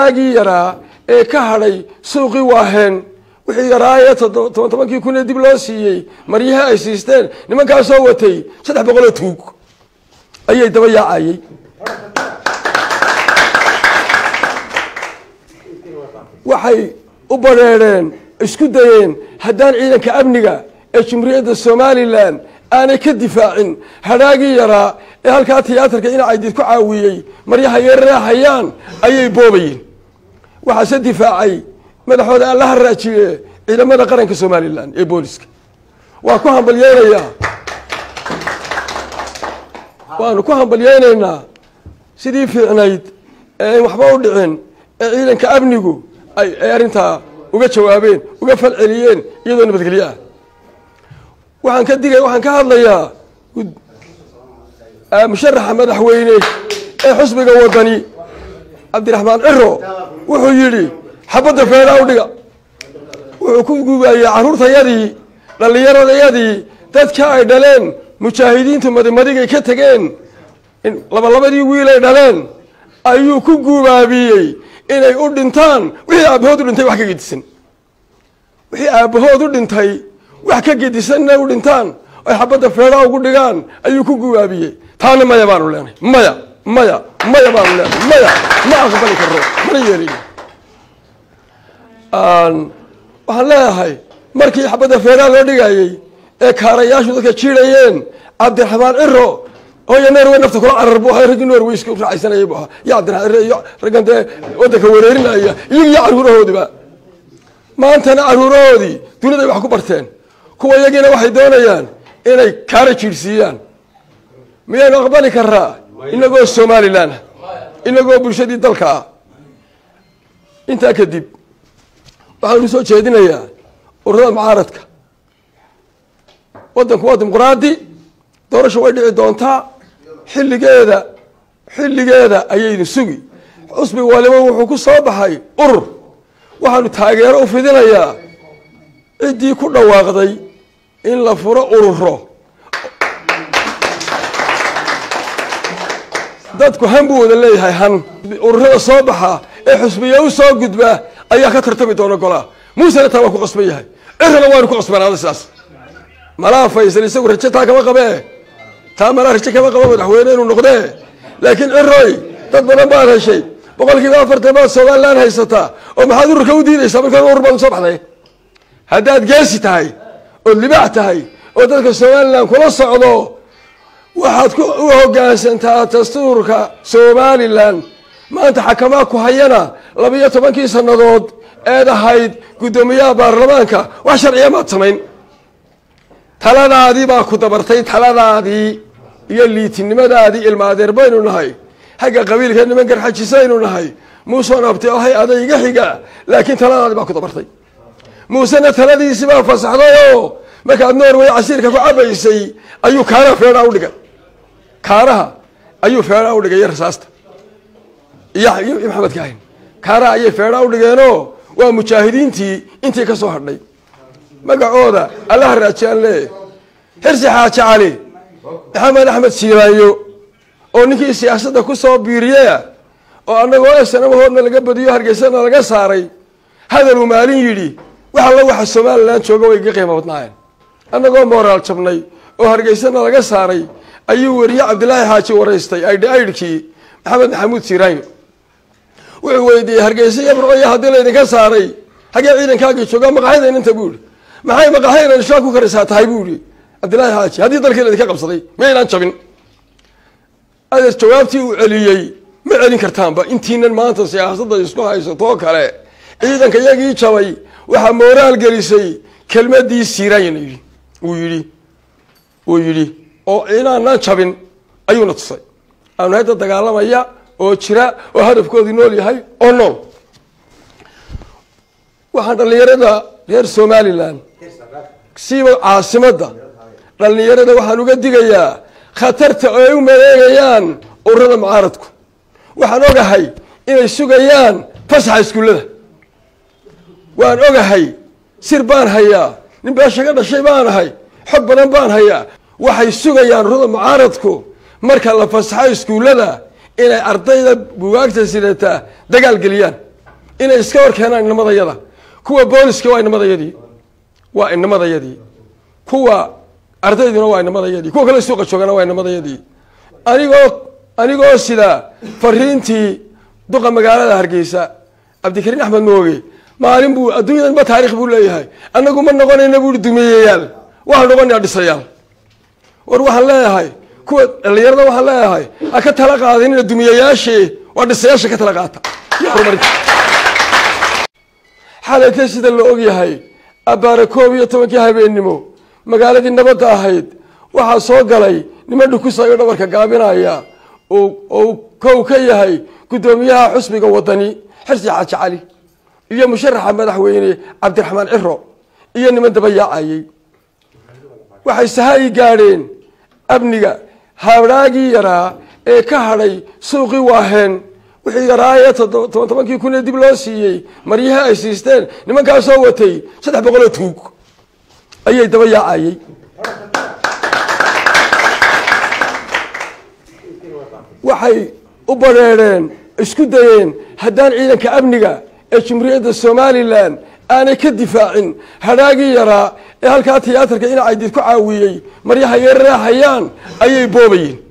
agii yaraa ee ka hadhay suuqii waaheen wixii yaraayee toban tobankii kun ee dib loo siiyey maryihii ay siisteen nimankaasoo watay saddex boqoloo tuug ayay daba yaacayey waxay u badheedheen isku dayeen haddaan ciidanka amniga ee jumhuuriyadda somalilan aanay ka difaacin hadhaagii yaraa ee halkaa tiyaatarka inacaydid ku caawiyey maryaha yarreehayaan ayay boobayeen waxaase difaacay madaxooda aan la haraajiye ciidamada qaranka somalilan ee booliska waa ku hambalyeynayaa waanu ku hambalyeynaynaa sidii fiicnayd ee in waxba u dhicin ee ciidanka amnigu ay ay arrintaa uga jawaabeen uga falceliyeen iyadoo nabadgelyo ah waxaan ka digay waxaan ka hadlayaa musharaxa madaxweyne ee xusbiga wadani cabdiraxmaan ciro wuxuu yidhi xabadda feedhaa u dhiga wuxuu ku gubaayey carruurtayadii dhallinyaradayadii dadka ay dhaleen mujaahidiintu madimadigay ka tegeen labalabadii wiil ay dhaleen ayuu ku gubaabiyey inay u dhintaan wixii aabbahood u dhintay wax ka gedisan wixii aabbahood u dhintay wax ka gedisanna u dhintaan ay xabadda feedhaa ugu dhigaan ayuu ku gubaabiyey taana maya baanu leenahay maya maya maya baanu leenahay maya ma aqbali karo mana yeelin waxaan leeyahay markii xabadda feedhaa loo dhigayey ee kaarayaashu dadka jiidhayeen cabdiraxmaan ciro hooya norway nafta kula carar bu ahaa raggii norway iska raacaysanayay bu ahaa iyo cabdiraxmaan ciro iyo raggan dee waddanka wareerinaya iyaga iyo carruurahoodiba maantana carruurahoodii duniday wax ku barteen kuwa iyagiina waxay doonayaan inay kaara jiidhsiiyaan miyaynu aqbali karaa inagoo somalilan ah inagoo bulshadii dalka ah intaa kadib waxaanu soo jeedinayaa ururada mucaaradka waddanku waa dimuqraadi doorasha way dhici doontaa xilligeeda xilligeeda ayaynu sugi xusbi waliba wuxuu ku soo baxay urur waxaanu taageero u fidinayaa ciddii ku dhawaaqday in la furo ururo dadku han buu wada leeyahay han ururada soo baxa ee xusbiya u soo gudba ayaa ka tartami doona golaa muusena taa waa ku qasban yahay cirana waanu ku qasbanaada sidaas malaa faysal isagu raje taa kama qabee taa malaa raje kama qaba madaxweyne inuu noqdee laakiin ciroy dad badan baad heshay boqol kiiba afartan baad somalilan haysataa oo maxaad ururka u diidaysaa markaa urur baad usoo baxday haddaad geesi tahay ood libaax tahay oo dadka somalilan kula socdo waxaad u hoggaansantaa dastuurka somalilan maanta xakamaa ku hayana labiyo tobankii sannadood eed ahayd guddoomiyaha baarlamaanka wax sharciya maad samayn taladaadii baa ku dabartay taladaadii iyo liitinimadaadii ilmaadeer baynu nahay xagga qabiilka niman garxajisaynu nahay muuseon abti ahay adayga xiga laakiin taladaadii baa ku dabartay muusena taladiisi baa fasaxdayoo markaad norway casiirka ku cabaysay ayuu kaaraha feedhaa u dhigay kaaraha ayuu feedhaa u dhigay iyo rasaasta iyo maxamed kaahin kaaraha ayay feedhaa u dhigeenoo waa mujaahidiintii intii ka soo hadhay magacooda allaha raajiyaan lee xirsi xaaji cali maxamed axmed siiraayo oo ninkii siyaasadda ku soo biiriyaya oo annagoo esanamahoodna laga badiyo hargeysana laga saaray hadaluu maalin yidhi wax alla waxa somalilan jooga way iga qiimo badnaayeen annagoo mooraal jabnay oo hargeysana laga saaray ayuu weriye cabdilaahi xaaji waraystay aydhi aydhkii maxamed maxamuud siiraayo wuxuu weydiiyey hargeysa iyo burcoya haddii laydinka saaray xaggee ciidankaagii jooga maqaxyada inta buu yihi maxay maqaxyada ishaa ku karaysaa tahay buu yihi cabdillaahi xaaji haddii dalkii laydinka qabsaday maynaan jabin adeer jawaabtii uu celiyey ma celin kartaanba intiinan maanta siyaasadda isku haysatoo kale ciidanka iyagii jabay waxaa mooraal gelisay kelmadii siiraayan yidhi uu yidhi uu yidhi oo inaanaan jabin ayuuna tusay aanu hadda dagaalamaya oo jira oo hadafkoodii nool yahay oo nool waxaan dhallinyarada reer somalilan siiba caasimadda dhallinyarada waxaan uga digayaa khatarta oo ay u maleegayaan ururada mucaaradku waxaan ogahay inay sugayaan fasaxa iskuullada waan ogahay sir baan hayaa nin beesha ka dhashay baan ahay xog badan baan hayaa waxay sugayaan ururada mucaaradku marka la fasaxo iskuullada inay ardayda bugaagta sidataa dagaal geliyaan inay iska hor keenaan inamadayada kuwa booliska waa inamadayadii waa inamadayadii kuwa ardayduna waa inamadayadii kuwa kale suuqa joogana waa inamadayadii anigoo anigoo sida fariintii duqa magaalada hargeysa cabdikariin axmed mooge maalin buu adduunyadan ma taarikh buu leeyahay annagu ma noqonayna buui dumiyeyaal waxaan noqonaya dhisayaal war waxaan leeyahay kuwa dhalinyarada waxaan leeyahay ha ka tala qaadinina dumiyayaashee waa dhisayaasha ka tala qaata iyo horumarinta xalayta sida la ogyahay abbaare koob iyo tobankii habeennimo magaaladii nabadda ahayd waxaa soo galay niman dhukusayo dhabarka gaabinaya oo kow ka yahay guddoomiyaha xusbiga wadani xirsi xaaji cali iyo musharaxa madaxweyne cabdiraxmaan ciro iyo niman daba yaacayey waxay sahayi gaadheen amniga habraagii yaraa ee ka hadhay suuqii waaheen wixii yaraayee toban tobankii kun ee dib loo siiyey maryihii ay siisteen nimankaasoo watay saddex boqol oo tuug ayay daba yaacayey waxay u badheedheen isku dayeen haddaan ciidanka amniga ee jumhuuriyadda somalilan aanay ka difaacin hadhaagii yaraa ee halkaa tiyaatarka inacaydiid ku caawiyey maryaha yararahayaan ayay boobayeen